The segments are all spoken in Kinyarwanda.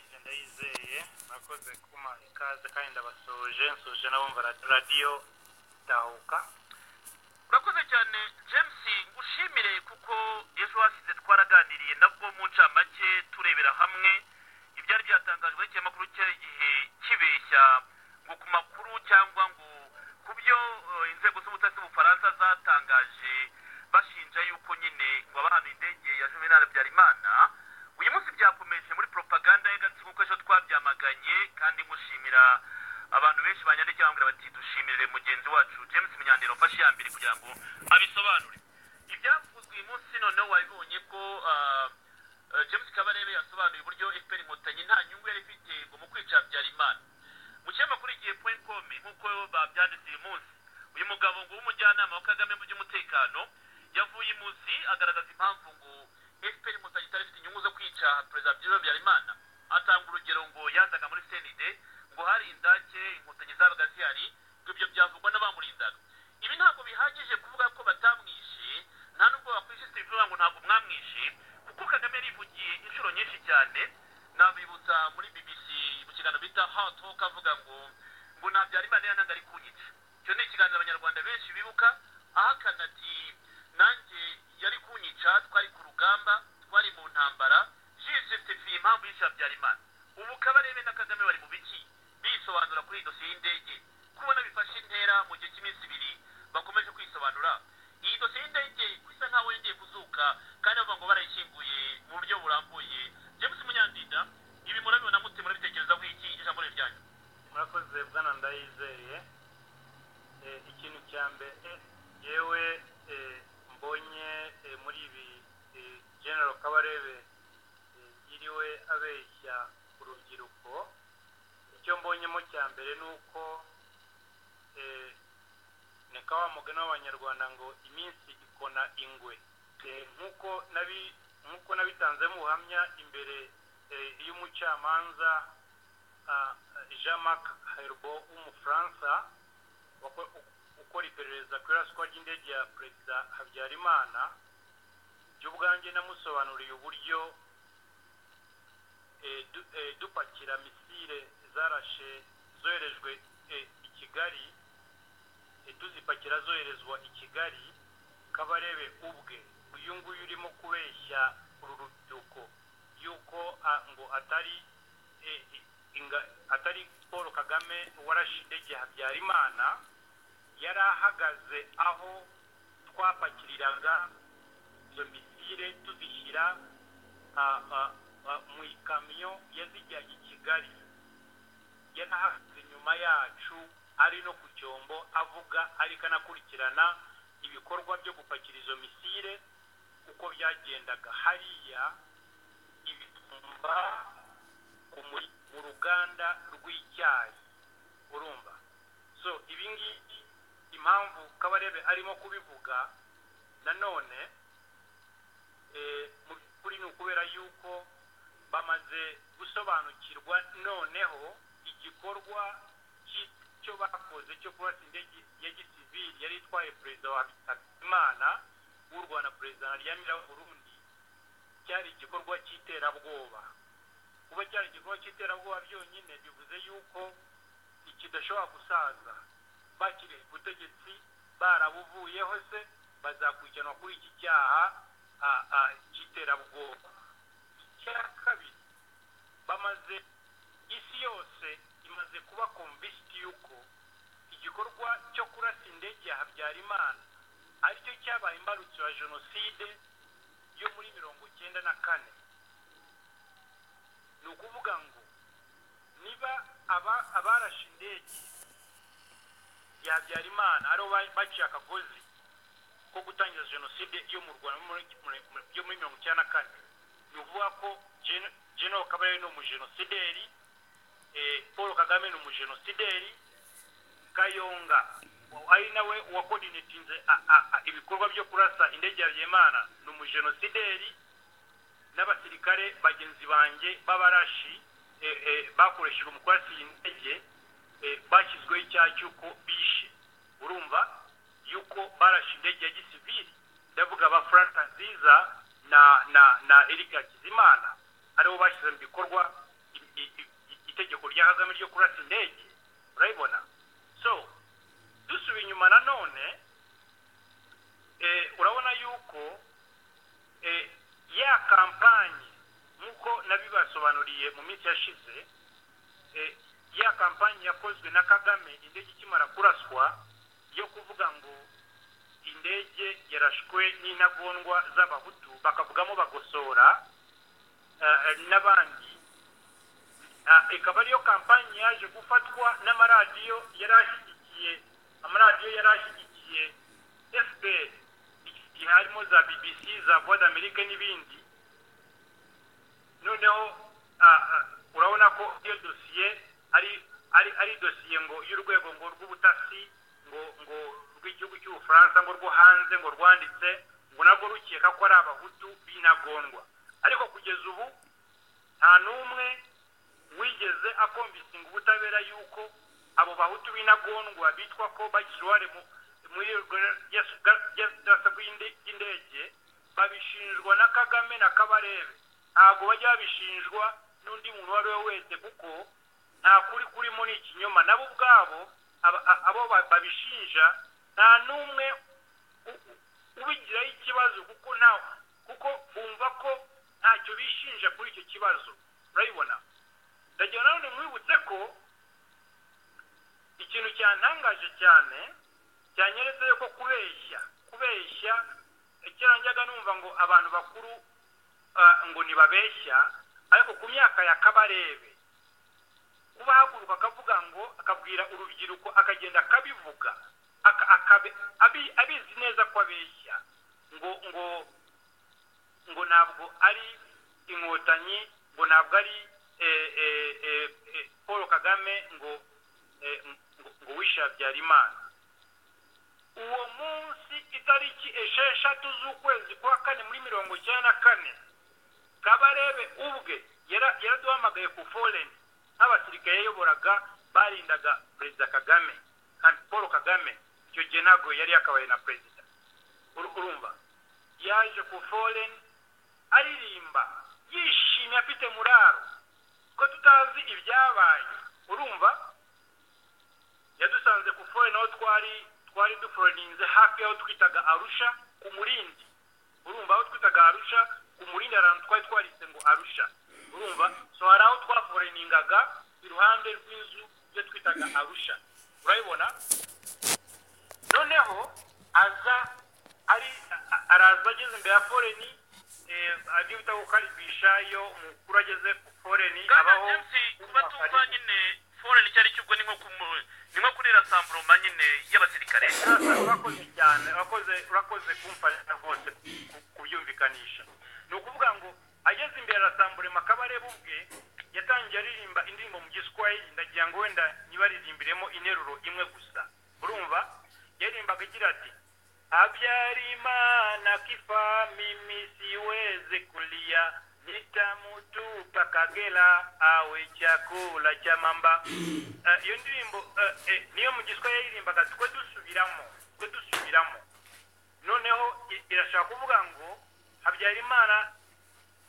ije ndayizeye mwakoze kuma ikaze kandi ndabasuje nsuje n'abumva radiyo tahuka urakoze cyane james ngushimire kuko ejo hashize twaraganiriye nabwo mu ncamake turebera hamwe ibyari byatangajwe n'ikinyamakuru cyari igihe kibeshya ngo ku makuru cyangwa ngo ku byo eh, inzego z'ubutasi bufaransa zatangaje bashinja yuko nyine ngo abahana indege ya juvenal habyarimana uyu munsi byakomeje muri propaganda y'agatsi kuko ejo twabyamaganye kandi ngushimira abantu benshi banyandikiye bambwira bati dushimirire mugenzi wacu james munyandero mfashe iya mbere kugira ngo abisobanure ibyavuzwe uyu munsi noneho wabibonye ko ah, eh, james kabarebe yasobanuye uburyo fpr inkotanyi nta nyungu yari ifite ngo mu kwica habyarimana mu kinyamakuru igihe point com nk'uko babyanditse uyu munsi uyu mugabo ngo w'umujyanama wa kagame mu by'umutekano yavuye imuzi agaragaza impamvu ngo fpr inkotanyi itari ifite inyungu zo kwica perezida byiro habyarimana atanga urugero ngo yazaga muri cnd ngo hari indake inkotanyi zabaga zihari ngo ibyo byavugwa n'abamurindaga ibi ntabwo bihagije kuvuga ko batamwishe nta nubwo bakwishyize ibivuga ngo ntabwo mwamwishe kuko kagame yarivugiye inshuro nyinshi cyane nabibutsa muri bbc mu kiganiro bita how talk avuga ngo ngo nta byarimana yananga ari kunyica icyo ni ikiganiro abanyarwanda benshi bibuka ahakana ati nanjye yari kunyica twari ku rugamba twari mu ntambara jisitifiye impamvu yishe habyarimana ubu kabarebe na kagame bari mu biki bisobanura kuri iyi dosiye y'indege kubona bifashe intera mu gihe cy'iminsi ibiri bakomeje kwisobanura iyi dosiye y'indege isa nkaho yongeye kuzuka kandi bavuga ngo barayishyinguye mu buryo burambuye james munyandinda ibi murabibona mute murabitekereza nk'iki ijambo ni ryanyu mwakoze bwana ndayizeye Eh, ikintu cya mbere yewe mbonye eh, muri ibi eh, general kabarebe eh, yiriwe abeshya urubyiruko icyo mbonyemo cya mbere ni uko eh, ni ka wa mugani w'abanyarwanda ngo iminsi ikona ingwe Eh, nk'uko nabi nk'uko nabitanze mu buhamya imbere eh, y'umucamanza ah, Jean Marc Herbo w'umufaransa wako- ukora iperereza ku iraswa ry'indege ya perezida habyarimana jya ubwanjye namusobanuriye uburyo eh, du- eh, dupakira misile zarashe zoherejwe eh, i kigali eh, tuzipakira zoherezwa i kigali kabarebe ubwe uyu nguyu urimo kubeshya uru rubyiruko yuko ah, ngo atari eh, inga- atari paul kagame warashe indege ya habyarimana yari ahagaze aho twapakiriraga izo misire tuzishyira ah, ah, ah, mu ikamyo yazijyanye i kigali yari ahagaze inyuma yacu ari no ku cyombo avuga ariko anakurikirana ibikorwa byo gupakira izo misire uko byagendaga hariya ibitumba ku muri- mu ruganda rw'icyayi urumva so ibi ngibi impamvu kabarebe arimo kubivuga nanone eh, mu by'ukuri ni ukubera yuko bamaze gusobanukirwa noneho igikorwa cy'icyo bakoze cyo kurasa indege ya gisivili yari itwaye perezida wa habimana w'u rwanda perezida na ryamira burundi cyari igikorwa cy'iterabwoba kuba cyari igikorwa cy'iterabwoba byonyine bivuze yuko ikidashobora gusaza bakiriye ku butegetsi barabuvuyeho se bazakurikiranwa kuri iki cyaha ah, ah, cy'iterabwoba icya kabiri bamaze isi yose imaze kuba komvisiti yuko igikorwa cyo kurasa indege ya habyarimana aricyo cyabaye imbarutso ya jenoside yo muri mirongo icyenda na kane ni ukuvuga ngo niba aba- abarashe indege ya habyarimana aribo ba- baciye akagozi ko gutangiza jenoside yo mu rwanda yo muri- muri- muri- yo muri mirongo icyenda na kane ni ukuvuga ko Gen- general kabarebe ni umujenosideri eh, paul kagame ni umujenosideri kayonga ari nawe wakodinetinze a- a- a- ibikorwa byo kurasa indege ya habyarimana ni umujenosideri n'abasirikare bagenzi banjye b'abarashi eh, eh, bakoresheje umukwasi indege eh, bashyizweho icyaha cy'uko bishe urumva yuko barashe indege ya gisivili ndavuga ba frank nziza na na na eric hakizimana aribo bashyize mu bikorwa i- i- i- itegeko rya kagame ryo kurasa indege urabibona so dusuba inyuma nanone eh, urabona yuko eh, ya kampanye nk'uko nabibasobanuriye mu minsi yashize eh, ya kampanye yakozwe na kagame indege ikimara kuraswa yo kuvuga ngo indege yarashwe n'intagondwa z'abahutu bakavugamo bagosora eh, n'abandi Ah, ikaba ariyo kampanye yaje gufatwa n'amaradiyo yari ashyigikiye amaradiyo yari ashyigikiye fpr igihe harimo za bbc za voix d'amerique n'ibindi noneho ah, ah, urabona ko iyo dosiye ari ari ari dosiye ngo y'urwego ngo rw'ubutasi ngo ngo rw'igihugu cy'ubufaransa ngo rwo hanze ngo rwanditse ngo nabwo rukeka ko ari abahutu b'intagondwa ariko kugeza ubu nta n'umwe wigeze akombisinga ubutabera y'uko abo bahutu b'intagondwa bitwa ko bagira uruhare mu- muri urwo ryasa rw'indege babishinjwa na kagame na kabarebe ntabwo bajya babishinjwa n'undi muntu uwo ari we wese kuko nta kuri kurimo ni ikinyoma nabo ubwabo aba- a- abo ba- babishinja nta n'umwe u- u- ubigiraho ikibazo kuko nta kuko bumva ko ntacyo bishinja kuri icyo kibazo urabibona ndagira nanone mwibutse ko ikintu cyantangaje cyane cyanyeretse ko kubeshya kubeshya kera njyaga numva ngo abantu bakuru ah, ngo ntibabeshya ariko ku myaka ya kabarebe kuba haguruka akavuga ngo akabwira urubyiruko akagenda akabivuga aka- akabe- abi- abizi neza ko abeshya ngo ngo ngo ntabwo ari inkotanyi ngo ntabwo ari eh, eh, eh, eh, paul kagame ngo eh, ngo- ngo wishe habyarimana uwo munsi itariki esheshatu z'ukwezi kwa kane muri mirongo icyenda na kane kabarebe ubwe yara- yaraduhamagaye ku foreni nk'abasirikare yayoboraga barindaga perezida kagame kandi paul kagame icyo gihe ntabwo yari yakabaye na perezida Uru- urumva yaje ku foreni aririmba yishimye afite muraro ko tutazi ibyabaye urumva yadusanze ku foreni aho twari twari duforeninze hafi y'aho twitaga arusha ku murindi urumva aho twitaga arusha ku murindi hari ahantu twari twaritse ngo arusha urumva so hari aho twaforeningaga iruhande rw'inzu yo twitaga arusha urabibona noneho aza ari a- araza ageze imbere ya foreni ajya bita gukaribisha iyo umukuru ageze ku foreni bwana abaho james kuba tumva nyine foreni icyo ari cyo ubwo ni nko kumu- ni nko kuri rasamburoma nyine y'abasirikare Sasa urakoze cyane urakoze urakoze kumfasha rwose ku- kubyumvikanisha ni ukuvuga ngo ageze imbere arasambure makabareba ubwe yatangiye aririmba indirimbo mu giswahili ndagira ngo wenda ntibaririmbilemo interuro imwe gusa urumva yaririmbaga agira ati habyarimana kifami misiweze kulia nitamutupa kagera awe chakula cha mamba Eh, iyo ndirimbo eh, eh, niyo mu giswa yaririmbaga twe dusubiramo twe dusubiramo noneho i- irashaka kuvuga ngo habyarimana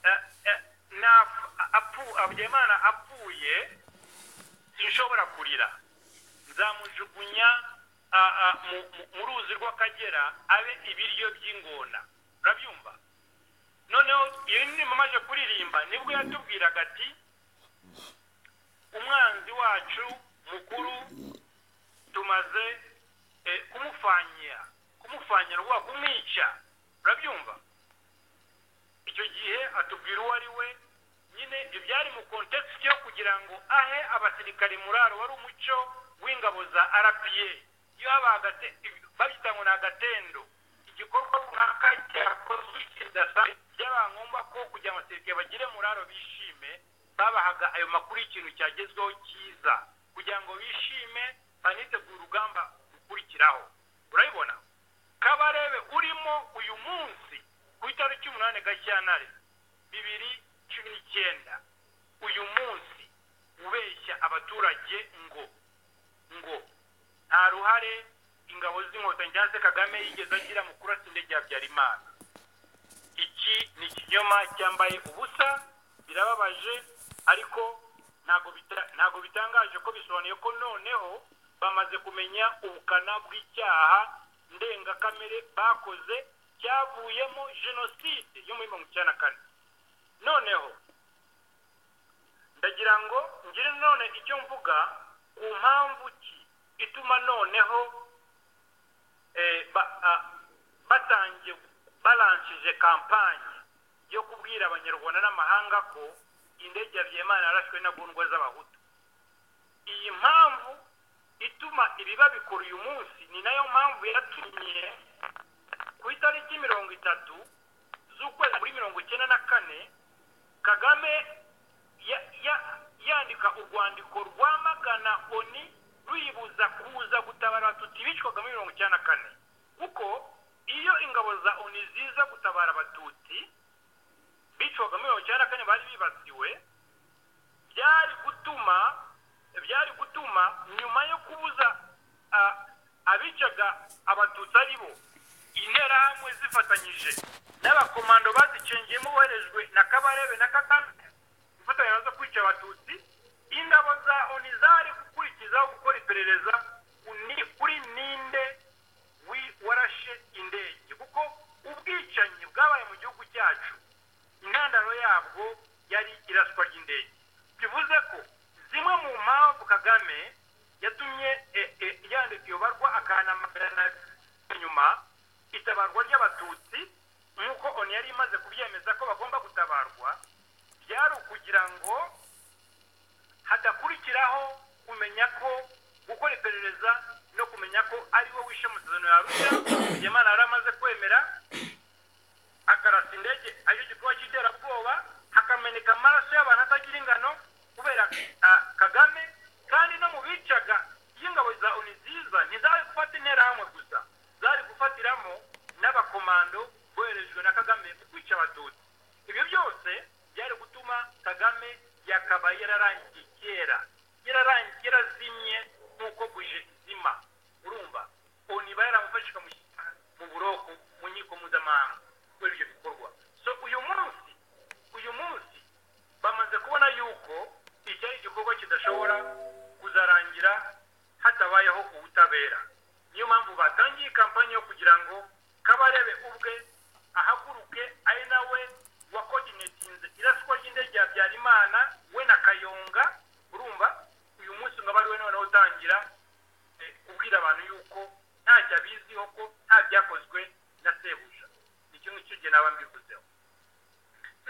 eh, eh, nap- apfu habyarimana apfuye sinshobora kurira nzamujugunya ah, ah, mu- mu- mu ruzi rw'akagera abe ibiryo by'ingona urabyumva noneho iyo ndirimbo amaze kuririmba nibwo yatubwiraga ati umwanzi wacu mukuru tumaze eh, kumupfanyira kumupfanyira rwa kumwica urabyumva icyo gihe atubwira uwo ari we nyine ibyo byari mu kontekisiti yo kugira ngo ahe abasirikare muraro wari umuco w'ingabo za rpa iyo habaga ate- babyita ngo ni agatendo igikorwa runaka cyakozwe kidasabye byabaye ngombwa ko kugira ngo abasirikare bagire muraro bishime babahaga ayo makuru y'ikintu cyagezweho cyiza kugira ngo bishime banitegure urugamba gukurikiraho urabibona kabarebe urimo uyu munsi ku itariki umunani gashyantare bibiri cumi n'icyenda uyu munsi ubeshya abaturage ngo ngo nta ruhare ingabo z'inkotanyi cyangwa se kagame yigeze agira mu kurasa indege ya habyarimana iki ni ikinyoma cyambaye ubusa birababaje ariko ntabwo bita- ntabwo bitangaje ko bisobanuye ko noneho bamaze kumenya ubukana bw'icyaha ndengakamere bakoze cyavuyemo jenoside yo muri mirongo icyenda na kane noneho ndagira ngo ngire none icyo mvuga ku mpamvu ki ituma noneho eh, ba- a- batangiye baranshije kampanye yo kubwira abanyarwanda n'amahanga ko indege ya byemana yarashwe n'agundwa z'abahutu iyi mpamvu ituma ibiba bikora uyu munsi ni nayo mpamvu yatumye ku itariki mirongo itatu z'ukwezi muri mirongo icyenda na kane kagame ya- ya- yandika urwandiko rwamagana oni ruyibuza kuza gutabara abatutsi bicwaga muri mirongo icyenda na kane kuko iyo ingabo za oni ziza gutabara abatutsi bicwaga muri mirongo icyenda na kane bari bibasiwe byari gutuma byari gutuma nyuma yo kubuza ah, abicaga abatutsi ari bo interahamwe zifatanyije n'abakomando bazicengeyemo boherejwe na kabarebe na kagame imfatanyirizo zo kwica abatutsi ingabo za oni zari gukurikizaho gukora iperereza ku ni- kuri ninde wi- warashe indege kuko ubwicanyi bwabaye mu gihugu cyacu intandaro yabwo yari iraswa ry'indege bivuze ko zimwe mu mpamvu kagame yatumye e- e- yandika iyo barwa akahanamakara na inyuma itabarwa ry'abatutsi nk'uko oni yari imaze kubyemeza ko bagomba gutabarwa byari ukugira ngo hadakurikiraho kumenya ko gukora iperereza no kumenya ko ari we wishe amasezerano ya arusha byemana yari amaze kwemera akarasa indege aricyo gikorwa cy'iterabwoba hakameneka amaraso y'abantu atagira ingano kubera ah, kagame kandi no mu bicaga iyo ingabo za oni ziza ntizari gufata interahamwe gusa zari gufatiramo n'abakomando boherejwe na kagame mu kwica abatutsi ibyo byose byari gutuma kagame yakabaye yararangiye kera yararangiye yarazimye nk'uko buje izima urumva oni iba yaramufashe ikamushyira mu buroko mu nkiko mpuzamahanga kubera ibyo bikorwa so uyu munsi uyu munsi bamaze kubona yuko iki ari igikorwa kidashobora kuzarangira hatabayeho ubutabera niyo mpamvu batangiye kampani yo kugira ngo kabarebe ubwe ahaguruke ari nawe wakodinetinze iraswa ry'indege ya habyarimana we na kayonga urumva uyu munsi ngo abe ari we noneho utangira eh, kubwira abantu yuko ntacyo abiziho ko nta byakozwe na sebuja icyo ngicyo jye naba mbivuzeho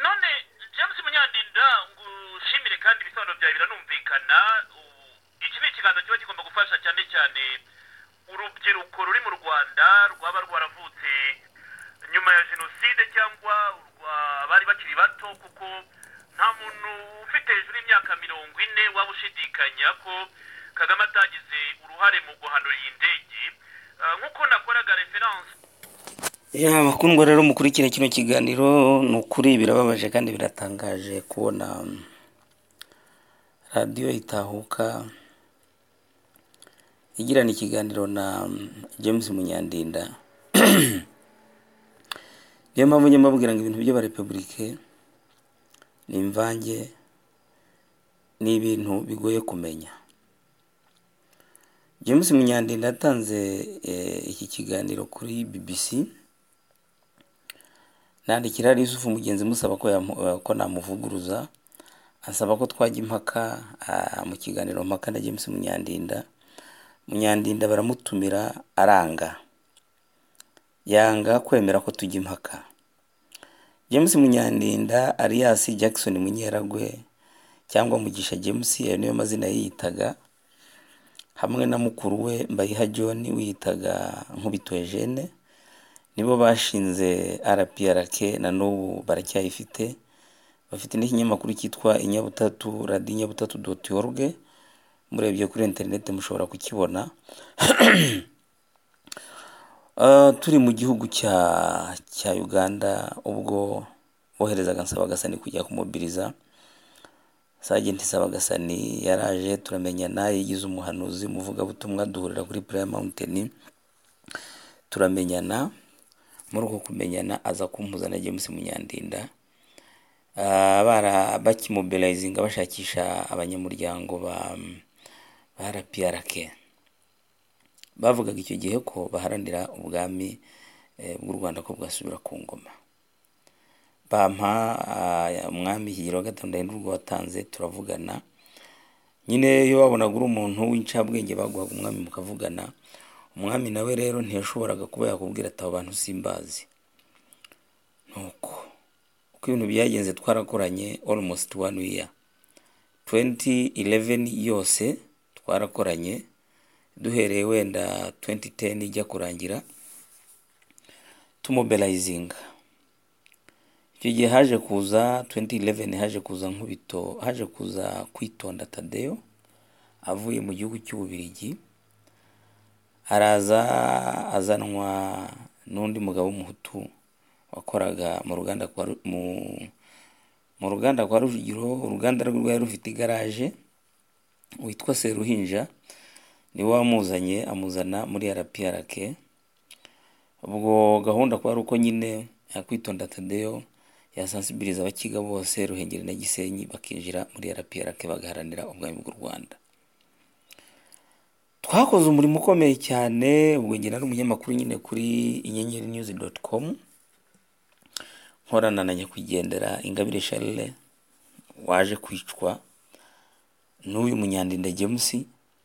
none james munyandinda ngushimire kandi ibisobanuro byawe biranumvikana U- iki ni ikiganza kiba kigomba gufasha cyane cyane urubyiruko ruri mu rwanda rwaba rwaravutse nyuma ya jenoside cyangwa urwa bari bakiri bato kuko nta muntu ufite hejuru y'imyaka mirongo ine waba ushidikanya ko kagame atagize uruhare mu guhanura iyi ndege Ah, nk'uko nakoraga referanse ya bakundwa rero mukurikira kino kiganiro ni ukuri birababaje kandi biratangaje kubona mm, radiyo itahuka igirana ikiganiro na mm, james munyandinda niyo mpamvu njya mbabwira ngo ibintu by'abarepubulike ni imvange ni ibintu bigoye kumenya james munyandinda yatanze eh, iki kiganiro kuri bbc nandikira yusufu mugenzi musaba ko yamu- ko namuvuguruza ansaba ko twajya impaka ah, mu kiganiro mpaka na james munyandinda munyandinda baramutumira aranga yanga kwemera ko tujya impaka james munyandinda alias jackson munyeragwe cyangwa mugisha james ayo niyo mazina yiyitaga hamwe na mukuru we mbayiha john wiyitaga nkubito eugene nibo bashinze rprk na n'ubu baracyayifite bafite n'ikinyamakuru cyitwa inyabutatu radiyo inyabutatu doti oruge murebye kuri interineti mushobora kukibona Ah, turi mu gihugu cya cya uganda ubwo boherezaga nsabagasani kujya kumubiriza sajenti nsabagasani yaraje turamenyana yigize umuhanuzi umuvugabutumwa duhurira kuri puraya mawunteni turamenyana muri uko kumenyana aza kumpuza na james munyandinda Ah, bara bakimobirayizinga bashakisha abanyamuryango ba ba RPRK bavugaga icyo gihe ko baharanira ubwami eh, bw'u Rwanda ko bwasubira ku ngoma bampa ah, umwami Higiro wa gatanu ndahindurwa watanze turavugana nyine iyo wabonaga uri umuntu w'incabwenge baguhaga umwami mukavugana umwami nawe rero ntiyashoboraga kuba yakubwira ati abo bantu simbazi nuko uko ibintu byagenze twarakoranye almost one year 2011 yose twarakoranye duhereye wenda 2010 ijya kurangira tumobelayizinga icyo gihe haje kuza 2011 haje kuza nkubito haje kuza kwitonda tadeyo avuye mu gihugu cy'ububirigi araza azanwa n'undi mugabo w'umuhutu wakoraga mu ruganda kwa Ru- mu mu ruganda kwa Rujugiro uruganda rwe rwari rufite igaraje witwa Seruhinja niwe wamuzanye amuzana muri RPRK ubwo gahunda kwa uko nyine yakwitonda Tadeyo yasansibiriza abakiga bose Ruhengeri na Gisenyi bakinjira muri RPRK bagaharanira ubwami bw'u Rwanda twakoze umurimo ukomeye cyane ubwo njye nari umunyamakuru nyine kuri inyenyeri news dot com nkorana na nyakwigendera ingabire Charles waje kwicwa n'uyu munyandinda James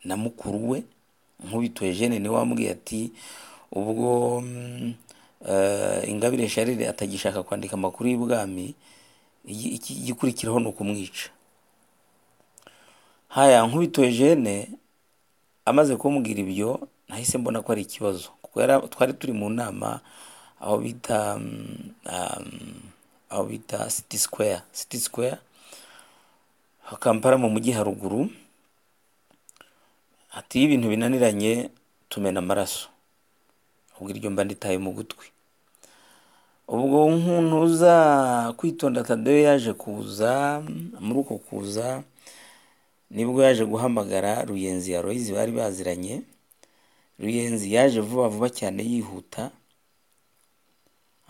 na mukuru we nkubito Eugene niwe wambwiye ati ubwo mm, eh, ingabire Charles atagishaka kwandika amakuru y'ibwami iki- iki- igikurikiraho ni ukumwica haya nkubito Eugene amaze kumbwira ibyo nahise mbona ko ari ikibazo kuko yari- twari turi mu nama aho bita mm, um, aho bita city square city square kampara mu mujyi haruguru ati iyo ibintu binaniranye tumena amaraso ubwo iryo mba nditaye mu gutwi ubwo nkuntuza kwitonda tadeyo yaje kuza muri uko kuza nibwo yaje guhamagara ruyenzi ya royizi bari baziranye ruyenzi yaje vuba vuba cyane yihuta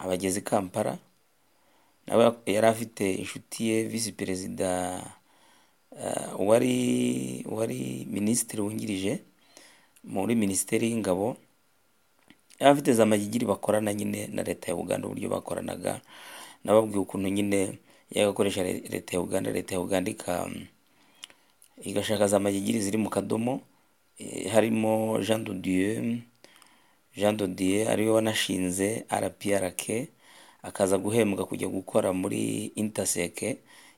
abageze i kampala nawe yari afite inshuti ye visi perezida eh, wari wari minisitiri wungirije muri minisiteri y'ingabo yari afite za magigiri bakorana nyine na leta ya uganda uburyo bakoranaga nababwiye ukuntu nyine yagakoresha leta ya uganda leta ya uganda ika igashaka za magigiri ziri mu kadomo eh, harimo Jean de Dieu Jean de Dieu ariwe wanashinze RPRK akaza guhembwa kujya gukora muri Intersec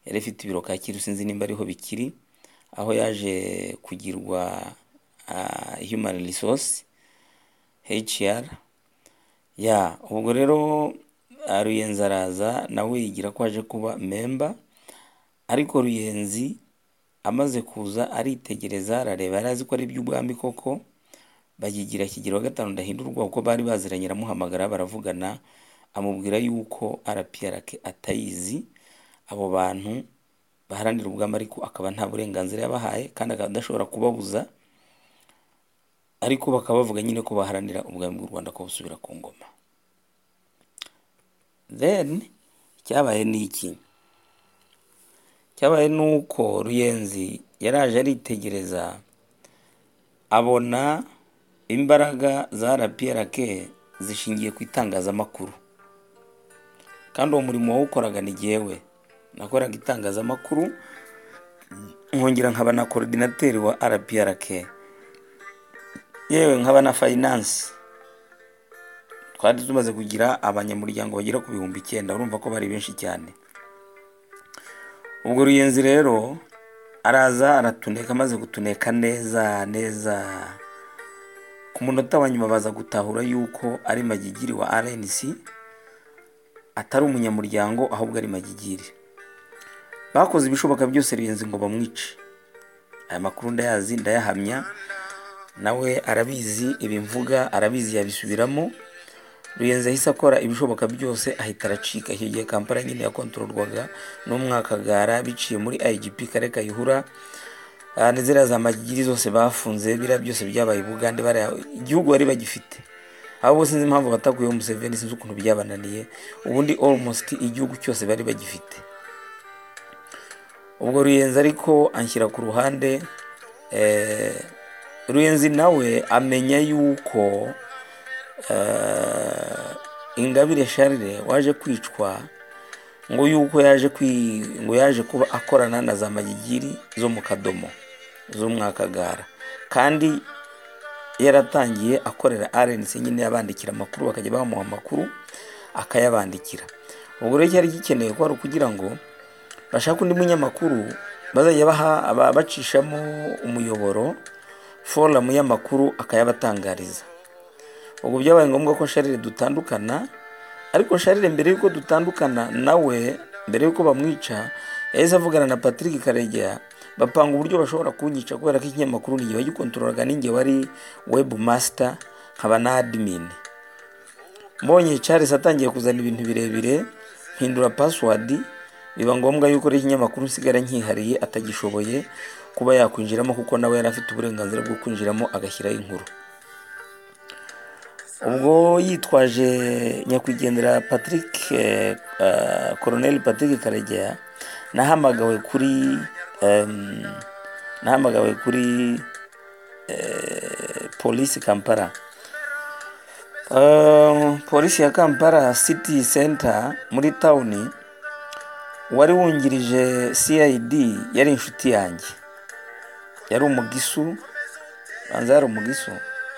yari ifite ibiro Kacyiru sinzi nimba ariho bikiri aho yaje kugirwa ah, human resource HR ya ubwo rero ah, Ruyenzi araza nawe yigira ko aje kuba member ariko Ruyenzi amaze kuza aritegereza arareba yari azi ko ari iby'ubwami koko bayigira kigero wa gatanu ndahindurwa kuko bari baziranye aramuhamagara baravugana amubwira yuko RPRK atayizi abo bantu baharanira ubwami ariko akaba nta burenganzira yabahaye kandi akaba adashobora kubabuza ariko bakaba bavuga nyine ko baharanira ubwami bw'u Rwanda ko busubira ku ngoma then icyabaye ni iki cyabaye ni uko ruyenzi yaraje aritegereza abona imbaraga za rprk zishingiye ku itangazamakuru kandi uwo murimo wawukoraga ni jyewe nakoraga itangazamakuru nkongera nkaba na korodinateri wa rprk yewe nkaba na fayinansi twari tumaze kugira abanyamuryango bagera ku bihumbi icyenda urumva ko bari benshi cyane ubwo ruyenzi rero araza aratuneka amaze gutuneka neza neza ku munota wa nyuma baza gutahura yuko ari magigiri wa rnc atari umunyamuryango ahubwo ari magigiri bakoze ibishoboka byose ruyenzi ngo bamwice aya makuru ndayazi ndayahamya nawe arabizi ibimvuga arabizi yabisubiramo ruyenzi yahise akora ibishoboka byose ahita aracika icyo gihe kampala nyine yakontororwaga n'umwakagara biciye muri igp kare kayihura Ah, na ziriya za magigiri zose bafunze biriya byose byabaye i bugande bariya igihugu bari bagifite abo bose sinzi impamvu batakuyeho museveni sinzi ukuntu byabananiye ubundi almost igihugu cyose bari bagifite ubwo ruyenzi ariko anshyira ku ruhande eh, ruyenzi nawe amenya yuko eh, ingabire sharire waje kwicwa ngo yuko yaje kwi ngo yaje kuba akorana na za magigiri zo mu kadomo z'umwakagara kandi yaratangiye akorera RNC nyine yabandikira amakuru bakajya bamuha amakuru akayabandikira ubwo rero cyari gikeneye ko ari ukugira ngo bashake undi munyamakuru bazajya baha bacishamo umuyoboro forumu y'amakuru akayabatangariza ubwo byabaye ngombwa ko sharire dutandukana ariko sharire mbere y'uko dutandukana nawe mbere y'uko bamwica yahise avugana na patrick karegeya bapanga uburyo bashobora kunyica kubera ko ikinyamakuru ni gihe gikontororaga n'ingihe wari webu masita nkaba na adimini mbonye Charles atangiye kuzana ibintu birebire mpindura pasiwadi biba ngombwa yuko ari ikinyamakuru nsigara nkihariye atagishoboye kuba yakwinjiramo kuko nawe yari afite uburenganzira bwo kwinjiramo agashyiraho inkuru ubwo yitwaje nyakwigendera patrick koroneli patrick karegeya nahamagawe kuri nahamagawe kuri polisi kampala polisi ya kampala city center muri tawuni wari wungirije cid yari inshuti yanjye yari umugisu banza yari umugisu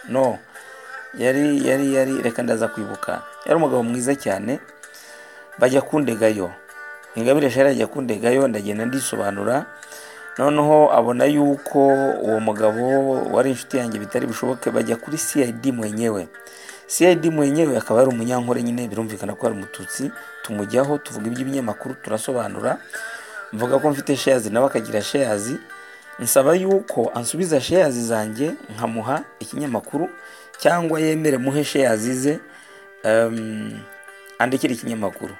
no yari yari yari reka ndaza kwibuka yari umugabo mwiza cyane bajya kundegayo ingabire shari ajya kundegayo ndagenda ndisobanura noneho abona yuko uwo mugabo wari inshuti yanjye bitari bishoboke bajya kuri cid mwenyewe cid mwenyewe akaba ari umunyankore nyine birumvikana ko ari umututsi tumujyaho tuvuga iby'ibinyamakuru turasobanura mvuga ko mfite sheyazi nawe akagira sheyazi nsaba yuko ansubiza sheyazi zanjye nkamuha ikinyamakuru cyangwa yemere muhe sheyazi ze andikira ikinyamakuru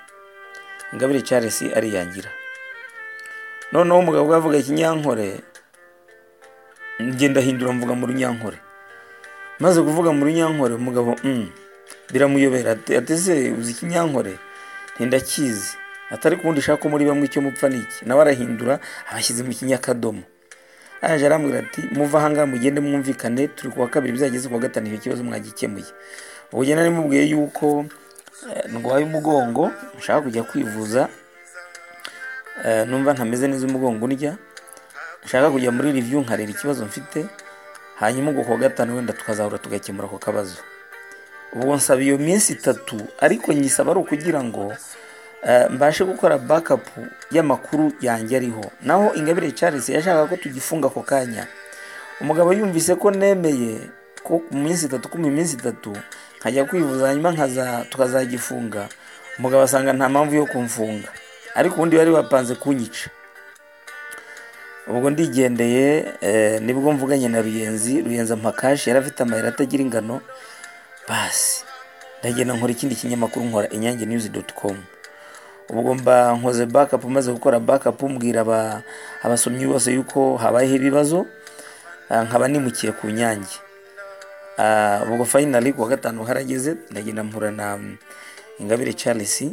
ingabire Charles ariyangira noneho umugabo we avuga ikinyankore ngenda ahindura mvuga mu runyankore maze kuvuga mu runyankore umugabo biramuyobera ateze uzi ikinyankore ntindakizi atari kuwundi ushaka muri bamwe icyo mupfa niki nawe arahindura abashyize mu kinyakadomo araje arambwira ati muva ahangaha mugende mwumvikane turi kuwa kabiri bizageze kuwa gatanu icyo kibazo mwagikemuye ubugeni nari mubwiye yuko ndwaye umugongo nshaka kujya kwivuza numva ntameze neza umugongo urya nshaka kujya muri review nkareba ikibazo mfite hanyuma ubwo kuwa gatanu wenda tukazahura tugakemura ako kabazo ubwo nsaba iyo minsi itatu ariko nyisaba ari ukugira ngo mbashe gukora bakapu y'amakuru yanjye ariho naho ingabire Charles yashakaga ko tugifunga ako kanya umugabo yumvise ko nemeye ko mu minsi itatu ko mu minsi itatu nkajya kwivuza hanyuma nkaza tukazagifunga umugabo asanga nta mpamvu yo kumfunga ariko ubundi bari bapanze kunyica ubwo ndigendeye nibwo mvuganye na ruyenzi ruyenzi amakashi yari afite amayira atagira ingano basi ndagenda nkora ikindi kinyamakuru nkora inyange news doti komu ubwo mba nkoze bakapu maze gukora bakapu mbwira abasomyi bose yuko habayeho ibibazo nkaba nimukiye ku nyange ubwo fayinari kuwa gatanu harageze ndagenda mpura na ingabire Charles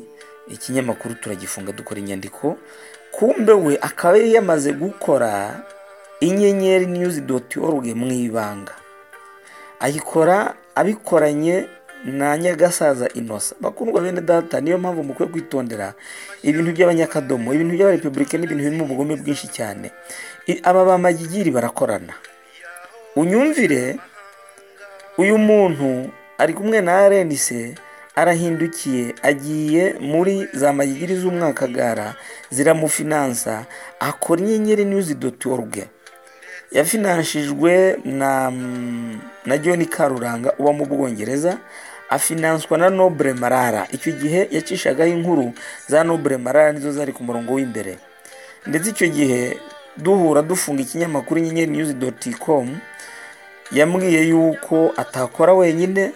ikinyamakuru turagifunga dukora inyandiko kumbe we akaba yari yamaze gukora inyenyeri news doti oruge mu ibanga ayikora abikoranye na nyagasaza inosa bakundwa bene data niyo mpamvu mukwiye kwitondera ibintu by'abanyakadomo ibintu by'abarepubulika n'ibintu birimo ubugome bwinshi cyane aba ba magigiri barakorana unyumvire uyu muntu ari kumwe na arenise arahindukiye agiye muri za magigiri z'umwakagara ziramufinansa akora inyenyeri news doti oruge yafinanshijwe na na john karuranga uba mu bwongereza afinanswa na nobure marara icyo gihe yacishagaho inkuru za nobure marara nizo zari ku murongo w'imbere ndetse icyo gihe duhura dufunga ikinyamakuru inyenyeri news doti komu yambwiye yuko atakora wenyine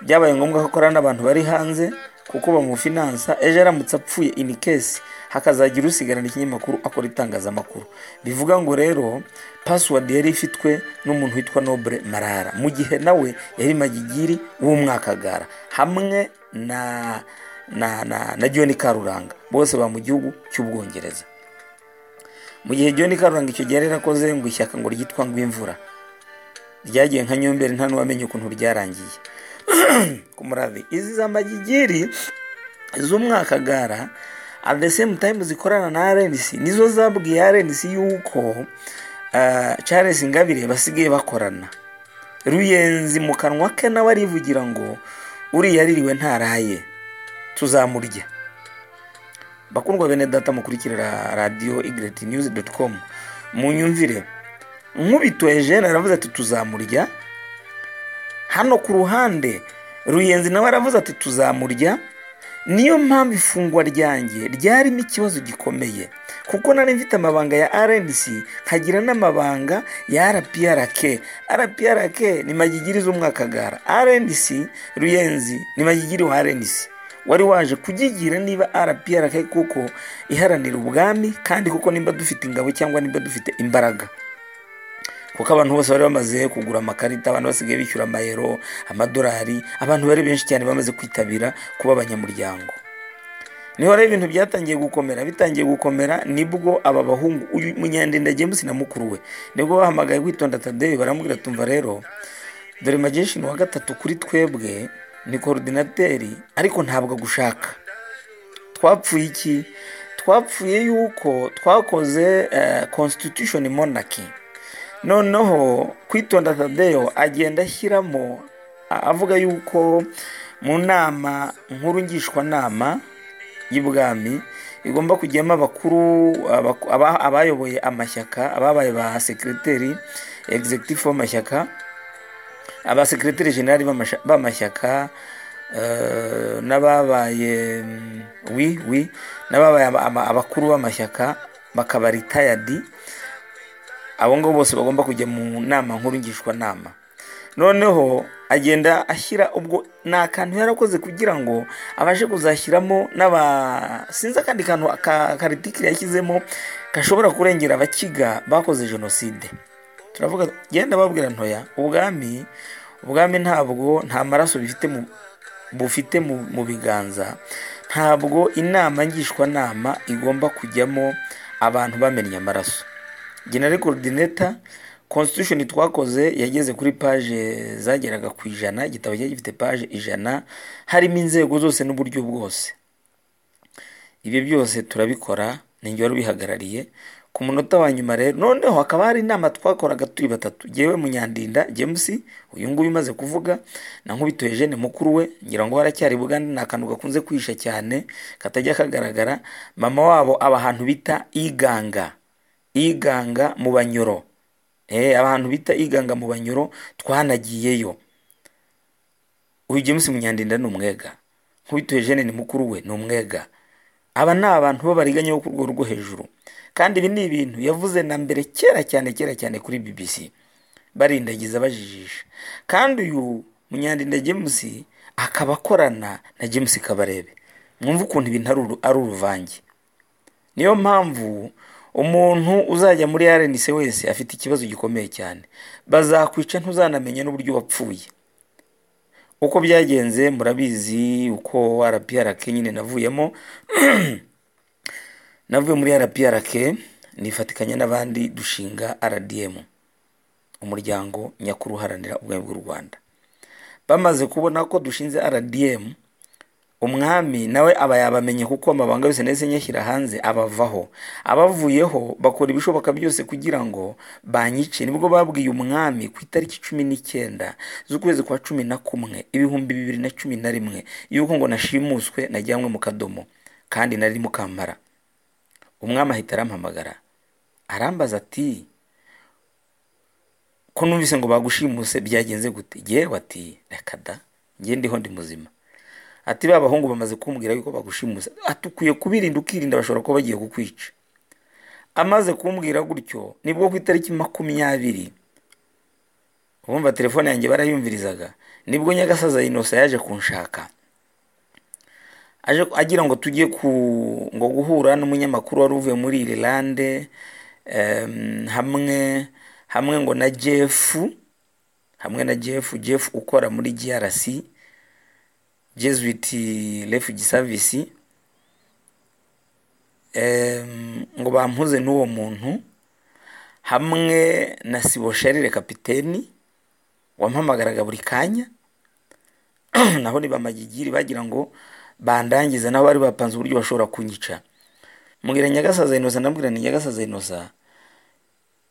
byabaye ngombwa ko akorana n'abantu bari hanze kuko bamufinansa ejo aramutse apfuye ini kesi hakazagira usigarana ikinyamakuru akora itangazamakuru bivuga ngo rero pasiwadi yari ifitwe n'umuntu witwa nobure marara mu gihe nawe yari magigiri w'umwakagara hamwe na na na na john karuranga bose ba mu gihugu cy'ubwongereza mu gihe John Karuranga icyo gihe yari yarakoze ngo ishyaka ngo ryitwa ngw'imvura ryagiye nka nyomberi nta n'uwamenye ukuntu ryarangiye ku murabi izi za magigiri z'umwaka gara at the same time zikorana na RNC nizo zabwiye RNC yuko ah, Charles Ingabire basigaye bakorana ruyenzi mu kanwa ke nawe arivugira ngo uriya aririwe ntaraye tuzamurya bakundwa bene data mukurikirira radiyo igireti niyuzi doti komu mu nyumvire nkubito ejene aravuze ati tuzamurya hano ku ruhande ruyenzi nawe aravuze ati tuzamurya niyo mpamvu ifungwa ryanjye ryarimo ikibazo gikomeye kuko nari mfite amabanga ya rnc nkagira n'amabanga ya rprk rprk ni magigiri z'umwakagara rnc ruyenzi ni magigiri wa rnc wari waje kugigira niba rprk kuko iharanira ubwami kandi kuko nimba dufite ingabo cyangwa nimba dufite imbaraga kuko abantu bose bari bamaze kugura amakarita abantu basigaye bishyura amayero amadolari abantu bari benshi cyane bamaze kwitabira kuba abanyamuryango niho rero ibintu byatangiye gukomera bitangiye gukomera nibwo aba bahungu uyu munyandinda james na mukuru we nibwo bahamagaye kwitonda tadeyo baramubwira tumva rero dore majeshin wa gatatu kuri twebwe ni korodinateri ariko ntabwo agushaka twapfuye iki twapfuye yuko twakoze eh, constitution monarchy noneho kwitonda tadeyo agenda ashyiramo a- avuga yuko mu nama nkuru ngishwanama y'ubwami igomba kujyamo abakuru abaku- aba- abayoboye amashyaka ababaye ba sekiriteri egizegitifu w'amashyaka abasekiriteri jenerali b'amasha- b'amashyaka eh, n'ababaye mm, wi wi n'ababaye aba- aba- abakuru b'amashyaka bakaba ritayadi abo ngabo bose bagomba kujya mu nama nkuru ngishwanama noneho agenda ashyira ubwo ni akantu yarakoze kugira ngo abashe kuzashyiramo n'aba sinzi akandi kantu ka- karitikiri yashyizemo gashobora kurengera abakiga bakoze jenoside turavuga genda babwira ntoya ubwami ubwami ntabwo nta maraso bifite mu bufite mu, mu biganza ntabwo inama ngishwanama igomba kujyamo abantu bamennye amaraso general coordinator constitution twakoze yageze kuri page zageraga ku ijana igitabo cyari gifite page ijana harimo inzego zose n'uburyo bwose ibyo byose turabikora ninjye wari ubihagarariye ku munota wa nyuma rero noneho hakaba hari inama twakoraga turi batatu jyewe munyandinda james uyu nguyu umaze kuvuga na nkubito eugene mukuru we ngira ngo haracyari bugande ni akantu gakunze kwihisha cyane katajya kagaragara mama wabo aba ahantu bita iganga iganga mu banyoro Eh, abantu bita iganga mu banyoro twanagiyeyo uyu james munyandinda ni umwega nkubitoye jene ni mukuru we ni umwega aba ni abantu b'abariganya bo ku rwego rwo hejuru kandi ibi ni ibintu yavuze na mbere kera cyane kera cyane kuri bbc barindagiza bajijisha kandi uyu munyandinda james akaba akorana na james kabarebe mwumva ukuntu ibintu ari uru- ari uruvange niyo mpamvu umuntu uzajya muri rnc wese afite ikibazo gikomeye cyane bazakwica ntuzanamenye n'uburyo wapfuye uko byagenze murabizi uko rprk nyine navuyemo navuye muri rprk nifatikanya n'abandi dushinga rdm umuryango nyakuru uharanira ubwami bw'u rwanda bamaze kubona ko dushinze rdm umwami nawe aba yabamenye kuko amabanga yose nahise nyashyira hanze abavaho abavuyeho bakora ibishoboka byose kugira ngo banyice nibwo babwiye umwami ku itariki cumi n'icyenda z'ukwezi kwa cumi na kumwe ibihumbi bibiri na cumi na rimwe yuko ngo nashimuswe najyanwe mu kadomo kandi nari mukampara umwami ahita arampamagara arambaza ati ko numvise ngo bagushimuse byagenze gute yewe ati reka da njye ndiho ndi muzima ati ba bahungu bamaze kumbwira yuko bagushimusa ati ukwiye kubirinda ukirinda bashobora kuba bagiye kukwica amaze kumbwira gutyo nibwo ku itariki makumyabiri ubumva telefone yanjye barayumvirizaga nibwo nyagasaza inosa yaje kunshaka aje agira ngo tujye ku ngo guhura n'umunyamakuru wari uvuye muri irilande em, hamwe hamwe ngo na jefu hamwe na jefu jefu ukora muri grc jesuit refugee service Em, ngo bampuze n'uwo muntu hamwe na sibo sharire kapiteni wampamagaraga buri kanya naho ni bamagigiri bagira ngo bandangize nabo bari bapanze uburyo bashobora kunyica mbwira nyagasaza inosa ndambwira ni nyagasaza inosa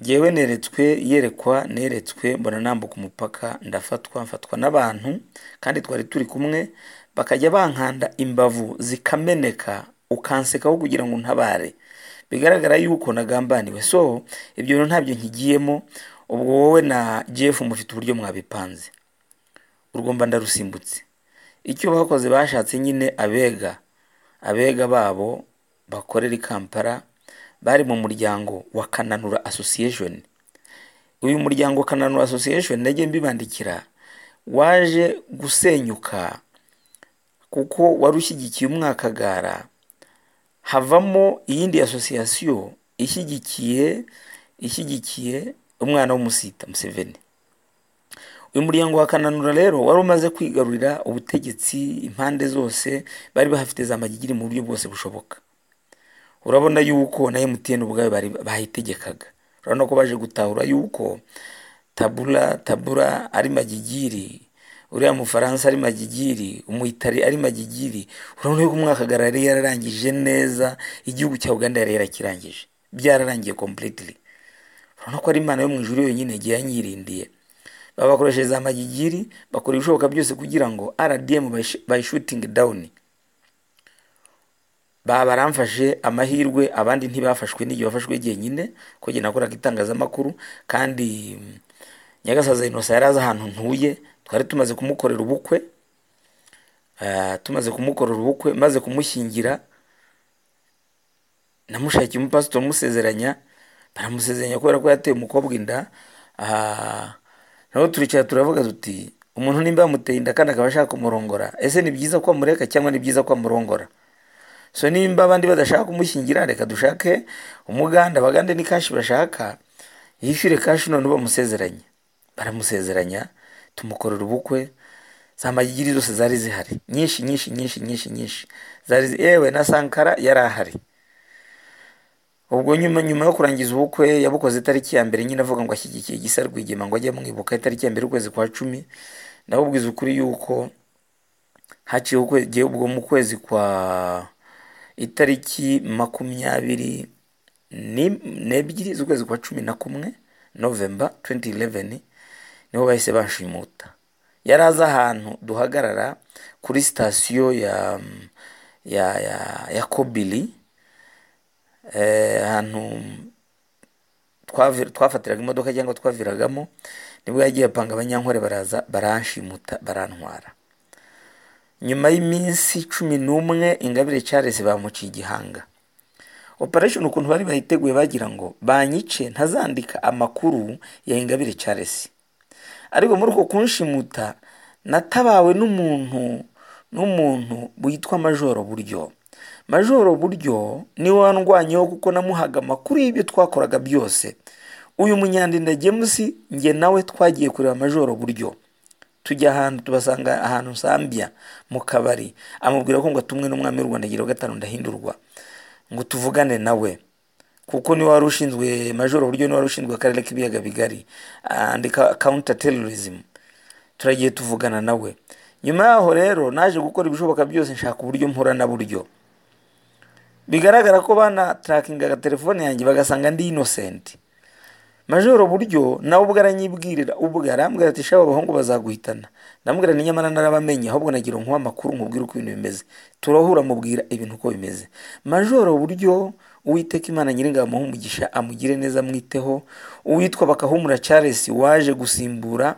ngewe neretswe yerekwa neretswe mbona nambuka umupaka ndafatwa mfatwa n'abantu kandi twari turi kumwe bakajya bankanda imbavu zikameneka ukansekaho kugira ngo untabare bigaragara yuko nagambaniwe so ibyo bintu ntabyo nkigiyemo ubwo wowe na jeff mufite uburyo mwabipanze urugomba ndarusimbutse icyo bakoze bashatse nyine abega abega babo bakorera i kampala bari mu muryango wa kananura association uyu muryango kananura association najye mbibandikira waje gusenyuka kuko wari ushyigikiye umwakagara havamo iyindi association ishyigikiye ishyigikiye umwana w'umusita museveni uyu muryango wa kananura rero wari umaze kwigarurira ubutegetsi impande zose bari bahafite za magigiri mu buryo bwose bushoboka urabona yuko na mtn ubwayo bari bayitegekaga urabona ko baje gutahura yuko tabura tabura ari magigiri uriya mufaransa ari magigiri umuyitari ari magigiri urabona yuko umwakagara yari yararangije neza igihugu cya uganda yari yarakirangije byararangiye completely urabona ko ari imana yo mu ijuru yonyine igihe yanyirindiye babakoreshereza amagigiri bakora ibishoboka byose kugira ngo rdm bayishutinge dawuni baramfashe amahirwe abandi ntibafashwe n'igihe bafashwe jyenyine ko jye nakoraga itangazamakuru kandi mm, nyagasaza inosa yari azi ahantu ntuye twari tumaze kumukorera ubukwe Ah, tumaze kumukorera ubukwe maze kumushyingira namushakiye umupasitoro musezeranya baramusezeranya kubera ko yateye umukobwa inda Ah, naho turicara turavuga tuti umuntu nimba yamuteye inda kandi akaba ashaka kumurongora ese ni byiza ko amureka cyangwa ni byiza ko amurongora so nimba abandi badashaka kumushyingira reka dushake umuganda abagande ni kashi bashaka yishyure kashi none bamusezeranye baramusezeranya tumukorera ubukwe za magigiri zose zari zihari nyinshi nyinshi nyinshi nyinshi nyinshi zari zi- yewe na sankara yari ahari ubwo nyuma nyuma yo kurangiza ubukwe yabukoze itariki ya mbere nyine avuga ngo ashyigikiye igisa rwigema ngo ajye amwibuka itariki ya mbere y'ukwezi kwa cumi nabubwiza ukuri yuko haciye ukwe- jyewe ubwo mu kwezi kwa itariki makumyabiri ni- n'ebyiri z'ukwezi kwa cumi na kumwe novemba 2011 niho bahise banshimuta yari azi ahantu duhagarara kuri sitasiyo ya ya ya, ya kobili Eh, ahantu twavi- twafatiraga imodoka cyangwa twaviragamo nibwo yagiye apanga abanyankore baraza baranshimuta barantwara nyuma y'iminsi cumi n'umwe ingabire Charles bamuciye igihanga operation ukuntu bari bayiteguye bagira ngo banyice ntazandika amakuru ya ingabire Charles ariko muri uko kunshimuta natabawe n'umuntu n'umuntu witwa majoro buryo majoro buryo niwe wandwanyeho kuko namuhaga amakuru y'ibyo twakoraga byose uyu munyandinda james njye nawe twagiye kureba majoro buryo tujya ahantu tubasanga ahantu sambia mu kabari amubwira ko ngo atumwe n'umwami w'u rwanda agira gatanu ndahindurwa ngo tuvugane nawe kuko niwe wari ushinzwe majoro buryo niwe wari ushinzwe akarere k'ibiyaga bigari andika counter terrorism turagiye tuvugana nawe nyuma yaho rero naje gukora ibishoboka byose nshaka uburyo mpura na buryo bigaragara ko banatarakingaga telefone yanjye bagasanga ndi innocent majoro buryo nawe ubwo aranyibwirira ubwo arambwira ati shaba abahungu bazaguhitana ndamubwira ni nyamara narabamenye ahubwo nagira ngo nkuhe amakuru nkubwire uko ibintu bimeze turahura mubwira ibintu uko bimeze majoro buryo uwiteka imana nyiringabo amuhe umugisha amugire neza amwiteho uwitwa bakahumura charles waje gusimbura